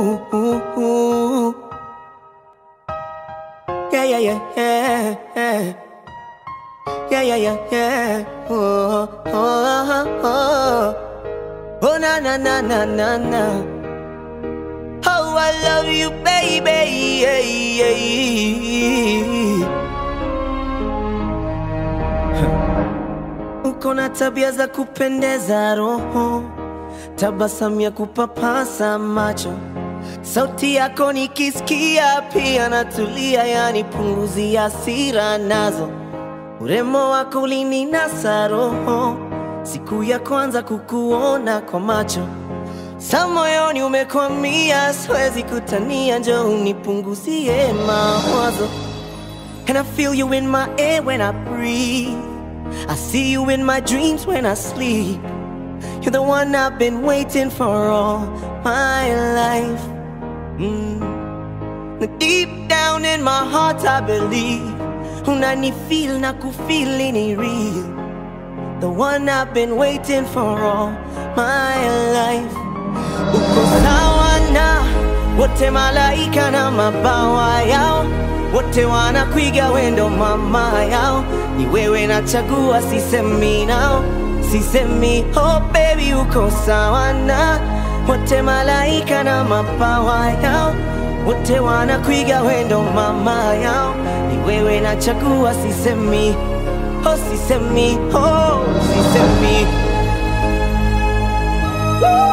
ooh, ooh, ooh. Yeah, yeah, yeah, yeah, yeah. Yeah, yeah, yeah, yeah. Oh, oh, oh, oh. Oh, na, na, na, na, na, na. Oh, I love you, baby. Yeah, yeah, yeah. Uko na tabia za kupendeza roho, tabasamu ya kupapasa macho, sauti yako nikisikia pia natulia, yani punguzi hasira nazo, urembo wako ulininasa roho, siku ya kwanza kukuona kwa macho sa moyoni umekwamia, siwezi kutania, njoo unipunguzie mawazo. And I feel you in my air when I breathe. I see you in my dreams when I sleep. You're the one I've been waiting for all my life. Mm. Now Deep down in my heart, I believe. Unanifeel na kufeel ni real. The one I've been waiting for all my life. Uko sawa na wote malaika na mabawa yao, wote wanakuiga wendo mama yao. Ni wewe nachagua, sisemi nao, sisemi oh baby, uko sawa na wote malaika na mabawa yao, wote wanakuiga wendo mama yao. Ni wewe nachagua, sisemi oh, sisemi oh, sisemi Woo!